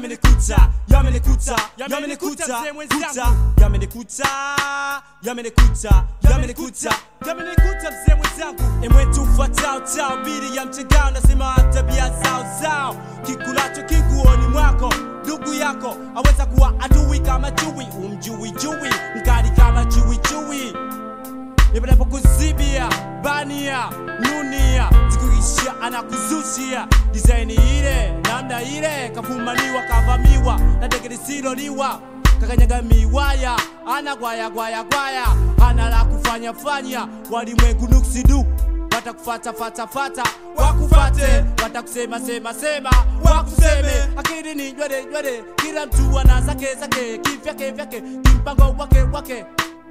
yamenikuta yamenikuta Yamenikuta, yamenikuta mzee mwenzangu. kuta yamenikuta yamenikuta yamenikuta yamenikuta mzee mwenzangu emwetu ufuatao tao bili ya mchangao nasema tabia zao zao kikulacho kiguoni mwako ndugu yako aweza kuwa adui kama chui umjui jui mkali kama chui chui Nipenapo kuzibia bania nunia zikuishia anakuzushia dizaini ile namna ile kafumaniwa kavamiwa na dege lisiloliwa kakanyaga miwaya ana gwaya gwaya gwaya ana la kufanya fanya walimwengu nuksidu watakufata fata fata wakufate watakusema sema sema wakuseme akili ni nywele nywele kila mtu ana zake zake kivyake vyake kimpango wake wake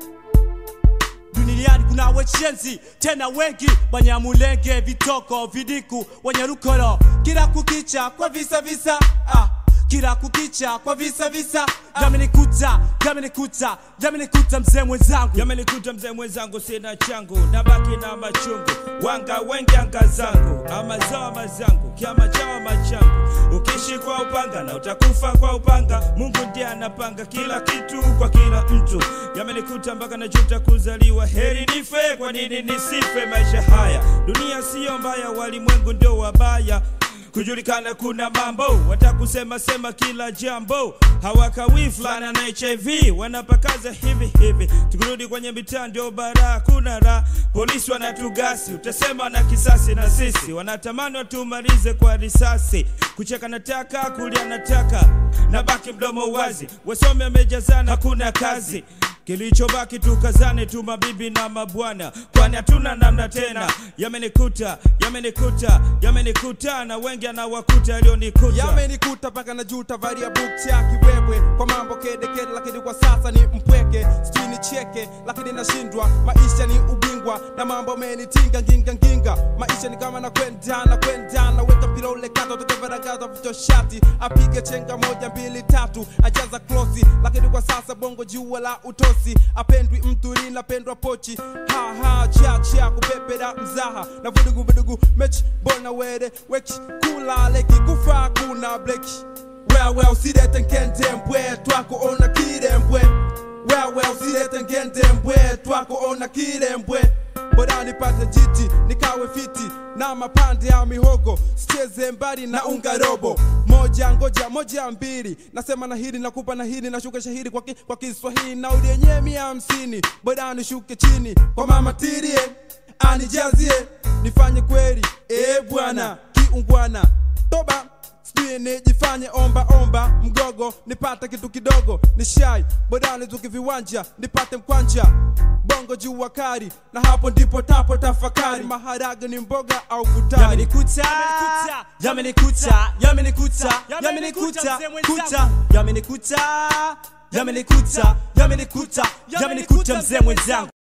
duniani kuna wechenzi tena wengi wanyamulenge vitoko vidiku wenye rukolo kila kukicha kwa visa visa ah. kila kukicha kwa visa visa yamenikuta yamenikuta yamenikuta mzee mwenzangu yamenikuta mzee mwenzangu sina changu nabaki na machungu wanga wengi anga zangu ama zama zangu kiama chawa machangu ukishi kwa upanga na utakufa kwa upanga mungu ndiye anapanga kila kitu kwa kila mtu yamenikuta mpaka najuta kuzaliwa heri nife kwa nini nisife maisha haya dunia siyo mbaya walimwengu ndio wabaya kujulikana kuna mambo watakusema sema kila jambo hawakawii fulana na hiv wanapakaza hivi hivi tukirudi kwenye mitaa ndio bara kuna raha polisi wanatugasi utasema na kisasi na sisi wanatamani watumalize kwa risasi kucheka nataka kulia nataka na baki mdomo wazi wasome wamejazana hakuna kazi kilichobaki tukazane tu mabibi na mabwana kwani hatuna namna tena yamenikuta yamenikuta yamenikuta na wengi anawakuta yaliyonikuta yamenikuta mpaka na juta varia bukcha kiwewe kwa mambo kedekede lakini kwa sasa ni mpweke sijui ni cheke lakini nashindwa maisha ni ubingwa na mambo menitinga nginga nginga maisha ni kama na kwenda na kwenda na weka mpira ule kata tukevaragaza vicho shati apige chenga moja mbili tatu ajaza klosi lakini kwa sasa bongo jua la utosi apendwi mtu linapendwa pochi haha chacha kupepera mzaha na vudugu vudugu mechi bona were weki kula leki kufa kuna bleki wewe usilete nkende mbwe twako ona kirembwe wewe usilete ngende mbwe twako ona kirembwe bora nipate jiti nikawe fiti na mapande ya mihogo sicheze mbali na unga robo moja ngoja moja mbili nasema na hili nakupa na hili nashuka shahiri kwa, ki, kwa kiswahili na ulienye mia hamsini bora nishuke chini kwa mama tirie anijazie nifanye kweli e bwana kiungwana toba sijui nijifanye omba omba mgogo nipate kitu kidogo ni shai bodani tuki viwanja nipate mkwanja bongo juu wakari na hapo ndipo tapo tafakari maharage ni mboga au futari yamenikuta yamenikuta yamenikuta Yamenikuta, yamenikuta mzee mwenzangu. kuta yamenikuta yamenikuta yamenikuta yamenikuta mzee mwenzangu